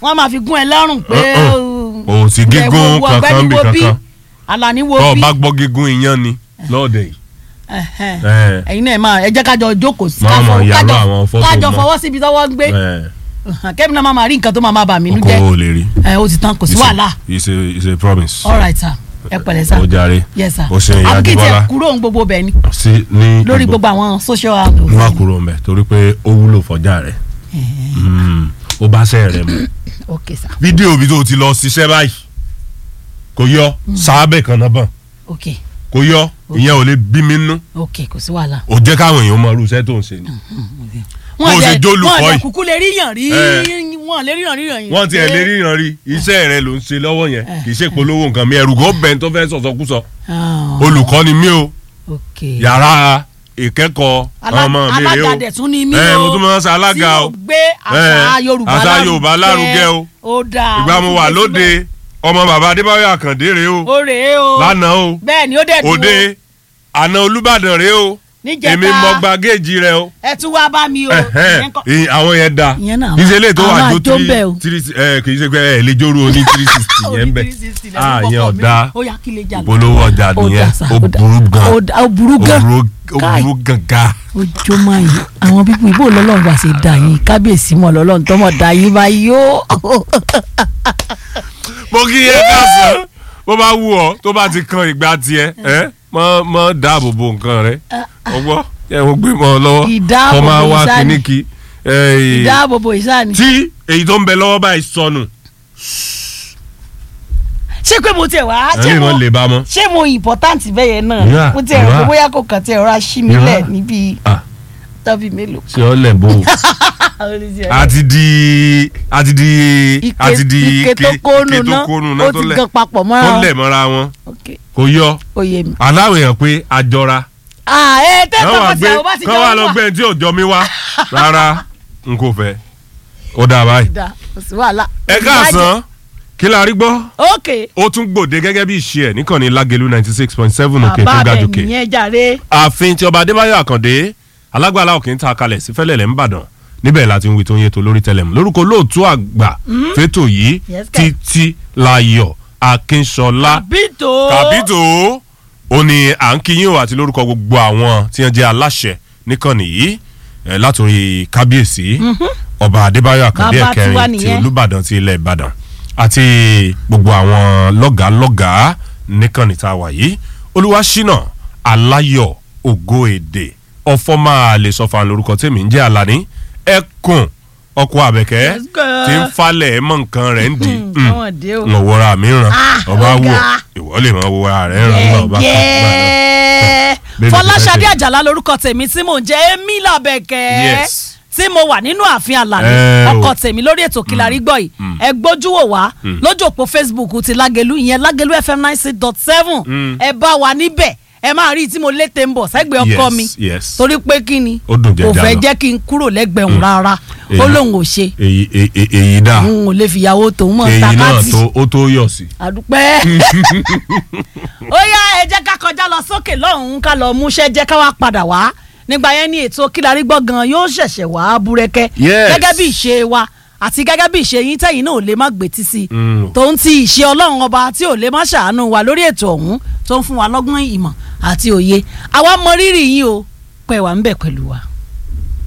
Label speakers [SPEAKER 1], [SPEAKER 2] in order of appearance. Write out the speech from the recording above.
[SPEAKER 1] wọ́n máa fi gún ẹ lọ́rùn pé
[SPEAKER 2] o sì gígùn kankan bí kankan
[SPEAKER 1] Àlàní wo
[SPEAKER 2] tó o
[SPEAKER 1] bí
[SPEAKER 2] bá gbọ́ gígùn iyán ni lọ́ọ̀dẹ̀ yìí
[SPEAKER 1] Ẹ̀hẹ́n.
[SPEAKER 2] ẹ̀,
[SPEAKER 1] ẹ̀yin náà ẹ máa ẹ jẹ́ kájọ jókòó sí
[SPEAKER 2] Máa
[SPEAKER 1] kájọ-
[SPEAKER 2] mọ̀ yàrá
[SPEAKER 1] kájọ-
[SPEAKER 2] àwọn fọ́tò
[SPEAKER 1] kájọ
[SPEAKER 2] mọ́.
[SPEAKER 1] fọwọ́ síbi tọ́wọ́ ń gbé
[SPEAKER 2] ẹ̀,
[SPEAKER 1] kẹ́mi náà máa máa rí nǹkan tó máa máa bà mí nú
[SPEAKER 2] kò
[SPEAKER 1] jẹ́
[SPEAKER 2] o lè rí.
[SPEAKER 1] ẹ ó ti tán kò sí
[SPEAKER 2] It's a-
[SPEAKER 1] wàhálà
[SPEAKER 2] it's a it's a promise.
[SPEAKER 1] all right sir ẹ pẹ̀lẹ́ sir
[SPEAKER 2] ó jàre
[SPEAKER 1] yes sir
[SPEAKER 2] ó ṣe ìyá
[SPEAKER 1] àbíkí
[SPEAKER 2] Adébọ́lá
[SPEAKER 1] tiẹ̀ kúrò ń gbogbo bẹ̀ ni
[SPEAKER 2] sí ní
[SPEAKER 1] lórí gbogbo àwọn social handles
[SPEAKER 2] wá kúrò mbẹ torí pé ó wúlò fọjá rẹ Mm, ó bá ṣe rẹ mu.
[SPEAKER 1] ok sir
[SPEAKER 2] fídíò bí tó ti lọ ṣiṣẹ́ báyìí kò yọ sáábẹ̀ kan náà bọ̀n
[SPEAKER 1] ok
[SPEAKER 2] kò yọ ìyẹn ò lè bí mi nú
[SPEAKER 1] ok kò sí wàhálà.
[SPEAKER 2] ò jẹ́ káwọn èèyàn mọ irú iṣẹ́ tó ń ṣe ni. Bó o ṣe jólùkọ́
[SPEAKER 1] wọn
[SPEAKER 2] yìí.
[SPEAKER 1] kúkú lè ríyàn rí
[SPEAKER 2] Eh.
[SPEAKER 1] wọn lè ríyàn ríyàn yìí.
[SPEAKER 2] wọ́n ti ẹ̀ lè ríran rí iṣẹ́ rẹ ló ń ṣe lọ́wọ́ yẹn kì í ṣe polówó nǹkan mi ẹ̀rù kò bẹ́ẹ̀ tó fẹ́ sọ̀sọ́kúsọ
[SPEAKER 1] Ah,
[SPEAKER 2] olùkọ́ ni mí o
[SPEAKER 1] ok
[SPEAKER 2] yàrá ìkẹ́kọ̀ọ́
[SPEAKER 1] Alá-
[SPEAKER 2] ọmọ mi rèé o
[SPEAKER 1] alága dẹ̀ tún ni mí
[SPEAKER 2] ẹ
[SPEAKER 1] o
[SPEAKER 2] mo tún máa ń ṣe alága
[SPEAKER 1] tí
[SPEAKER 2] o
[SPEAKER 1] mo gbé àṣà
[SPEAKER 2] Eh,
[SPEAKER 1] Yorùbá
[SPEAKER 2] àṣà Yorùbá lárugẹ o.
[SPEAKER 1] ó dáa
[SPEAKER 2] ìgbà mo wà lóde ọmọ bàbá adébáyọ̀ àkàndé rèé o
[SPEAKER 1] ó rèé o
[SPEAKER 2] lánàá o
[SPEAKER 1] bẹ́ẹ̀ ni ó dẹ̀ dùn
[SPEAKER 2] òde àná olùbàdàn rèé o
[SPEAKER 1] Níjẹta.
[SPEAKER 2] èmi mọ gba géèjì rẹ o
[SPEAKER 1] ẹ tún wá bá mi o
[SPEAKER 2] Ẹhẹ́n,
[SPEAKER 1] ìyẹn kọ́-
[SPEAKER 2] ìyẹn- àwọn yẹn da
[SPEAKER 1] Ìyẹn náà
[SPEAKER 2] kì í ṣe eléyìí tó
[SPEAKER 1] àwọn
[SPEAKER 2] wà jó
[SPEAKER 1] àjọ ń bẹ̀ o.
[SPEAKER 2] three ẹ kì í ṣe pé ẹ lè jórú o ní three sixty yẹn bẹ
[SPEAKER 1] 360 lẹ́nu
[SPEAKER 2] ah
[SPEAKER 1] bọ́kọ̀
[SPEAKER 2] yẹn
[SPEAKER 1] mi.
[SPEAKER 2] ọ̀dà
[SPEAKER 1] ó yá kí lè jà lọ.
[SPEAKER 2] ìpolówó ọjà
[SPEAKER 1] Ó
[SPEAKER 2] nìyẹn
[SPEAKER 1] dà sá,
[SPEAKER 2] ó
[SPEAKER 1] ó dà.
[SPEAKER 2] burú gan
[SPEAKER 1] ó dà- ó burú gan
[SPEAKER 2] ó burú- ó
[SPEAKER 1] Káì.
[SPEAKER 2] burú gangan.
[SPEAKER 1] ojú máa yìí àwọn pípọ̀ ìbò lọ́lọ́run bá ṣe dà yín kábíyèsí mọ̀ lọ́lọ́run tọ́mọ̀ dà yín báyìí ó.
[SPEAKER 2] mo kí yẹ káàsán bó bá wù ọ tó bá ti kan ìgbà tiẹ ẹ mọ mọ dáàbò bo nǹkan rẹ ọgbọ ẹ mo gbé mọ ọ lọ́wọ́
[SPEAKER 1] Ìdáàbòbò
[SPEAKER 2] kọ máa wá
[SPEAKER 1] ìsáni.
[SPEAKER 2] kíníkì ẹ,
[SPEAKER 1] ìdáàbòbò ìsáni.
[SPEAKER 2] tí èyí tó ń bẹ lọ́wọ́ báyìí sọnù
[SPEAKER 1] ṣé pé mo tiẹ̀ wá ṣé
[SPEAKER 2] ẹni
[SPEAKER 1] mo
[SPEAKER 2] wọn lè bá mọ.
[SPEAKER 1] ṣé mo important bẹ́ẹ̀ yẹn náà
[SPEAKER 2] Ìyá,
[SPEAKER 1] mo tiẹ̀ rò pé
[SPEAKER 2] ìyá.
[SPEAKER 1] bóyá kò kàn tiẹ̀ rọra ṣí mi
[SPEAKER 2] Ìyá.
[SPEAKER 1] lẹ̀ níbi
[SPEAKER 2] Ah,
[SPEAKER 1] tọ́bí mélòó.
[SPEAKER 2] ṣé ọ lẹ̀ bò ó. àti di àti di
[SPEAKER 1] ike
[SPEAKER 2] àti di
[SPEAKER 1] ike tó kónú
[SPEAKER 2] ike tó
[SPEAKER 1] náà
[SPEAKER 2] kónú
[SPEAKER 1] ó
[SPEAKER 2] náà tó
[SPEAKER 1] ti
[SPEAKER 2] lẹ̀
[SPEAKER 1] gan papọ̀ mọ́ra
[SPEAKER 2] tó
[SPEAKER 1] wọn.
[SPEAKER 2] lẹ̀ mọ́ra wọn
[SPEAKER 1] ok
[SPEAKER 2] kò yọ
[SPEAKER 1] ó yé mi.
[SPEAKER 2] aláwọ̀ èèyàn pé àjọra
[SPEAKER 1] ah ẹ tẹ́
[SPEAKER 2] kán wà
[SPEAKER 1] tọ́kọ tí
[SPEAKER 2] gbé
[SPEAKER 1] àwọn bá ti
[SPEAKER 2] kán
[SPEAKER 1] jọ
[SPEAKER 2] wà
[SPEAKER 1] wà.
[SPEAKER 2] lọ gbé tí ò jọ mi wá rárá n kò fẹ́ ó dáa báyìí.
[SPEAKER 1] da kò sí wàhálà.
[SPEAKER 2] ẹ káàsán kí la rí gbọ́
[SPEAKER 1] ok
[SPEAKER 2] ó tún gbòde gẹ́gẹ́ bí ìṣe ẹ̀ níkànnì lágẹ̀lú ninety six point seven òkè tó
[SPEAKER 1] bàbá
[SPEAKER 2] ga
[SPEAKER 1] bẹ̀
[SPEAKER 2] jòkè.
[SPEAKER 1] nìyẹn jàre.
[SPEAKER 2] ààfin tí ọba adébáyọ̀ àkàndé alágbàlá òkè ń ta kalẹ̀ sí fẹ́lẹ́lẹ̀ ńbàdàn níbẹ̀ láti ń wí tó ń yé tó lórí tẹlẹmù lórúkọ olóòtú àgbà fẹ́tò yìí
[SPEAKER 1] Yes, kẹ̀.
[SPEAKER 2] títí láyọ̀ akínṣọlá
[SPEAKER 1] kàbító.
[SPEAKER 2] kàbítò ó ní à ń kí yín o àti lórúkọ gbogbo àwọn tí wọ́n jẹ́ aláṣẹ níkànnì yìí eh, látòrí kábíyèsí ọba adébáyọ̀ àkàndé
[SPEAKER 1] Bàbá tiwa
[SPEAKER 2] ẹ̀kẹrin ti
[SPEAKER 1] nìyẹn.
[SPEAKER 2] olùbàdàn ti ilẹ̀ ìbàdàn àti gbogbo àwọn lọ́gàálọ́gàá níkànnì tá a wà yìí olúwaṣínà aláyọ̀ ògo èdè ọ̀fọ̀ máa lè sọ fún lórúkọ tèmi ń jẹ́ àlàní ẹkùn ọkọ àbẹ̀kẹ́
[SPEAKER 1] Let's go.
[SPEAKER 2] tí ń falẹ̀ mọ́ nǹkan rẹ̀ ń di
[SPEAKER 1] Hmm, àwọn dé o.
[SPEAKER 2] ń wọra mi ràn
[SPEAKER 1] Ah,
[SPEAKER 2] ọba wò
[SPEAKER 1] ọ̀gá.
[SPEAKER 2] ìwọ lè máa wo ara rẹ̀ ràn ọba kan gbà náà.
[SPEAKER 1] Yẹ́ẹ́.
[SPEAKER 2] Bébí
[SPEAKER 1] Fọláṣadé
[SPEAKER 2] ti fẹ́ ṣe.
[SPEAKER 1] Àjàlá lórúkọ tèmi tí mò ń jẹ́ Emí Làbẹ̀kẹ́
[SPEAKER 2] Yes.
[SPEAKER 1] tí mo wà nínú ààfin Àlàní
[SPEAKER 2] Eh, o.
[SPEAKER 1] ọkọ tèmi lórí ètò Kílárí gbọ́ yìí ẹ gbójú wò wá lójú òpó Facebook ti Lágẹ̀lú ìyẹn Lágẹ̀lú FM ninety six dot seven ẹ bá wa níbẹ̀ ẹ máa rí i tí mo lé tẹ̀ ń bọ̀ sẹ́gbẹ̀ẹ́ ọkọ
[SPEAKER 2] Yes,
[SPEAKER 1] mi
[SPEAKER 2] yes.
[SPEAKER 1] torí pé kí ni
[SPEAKER 2] Ó dùn
[SPEAKER 1] kò
[SPEAKER 2] jẹjà
[SPEAKER 1] fẹ́
[SPEAKER 2] lọ.
[SPEAKER 1] jẹ́ kí n kúrò lẹ́gbẹ̀ẹ́ òun rárá ó
[SPEAKER 2] Èyí-
[SPEAKER 1] lóun ò ṣe
[SPEAKER 2] èyí èyí èyí dà
[SPEAKER 1] òun ò lè fìyàwó tòun mọ̀
[SPEAKER 2] èyí náà
[SPEAKER 1] takátì
[SPEAKER 2] tó ó tó yọ̀ sí.
[SPEAKER 1] àdúpẹ́. ó yá ẹ jẹ́ ká kọjá lọ sókè lọ́hùn-ún ká lọ múṣẹ́ jẹ́ ká wá padà wá nígbà yẹn ní ètò Kílárí gbọ́ gan yóò ṣẹ̀ṣẹ̀ wá búrẹ́kẹ́
[SPEAKER 2] Yes.
[SPEAKER 1] gẹ́gẹ́ bí ìṣe wa àti gẹ́gẹ́ bí ìṣe yín tẹ̀yìn náà ò lè má gbètí sí i
[SPEAKER 2] Mm.
[SPEAKER 1] tó ń ti ìṣe ọlọ́run ọba tí ò lè má ṣàánú wa lórí ètò ọ̀hún tó ń fún wa lọ́gbọ́n ìmọ̀ àti òye àwa mọ rírì yín o pẹ̀ wá ń bẹ̀ pẹ̀lú wa.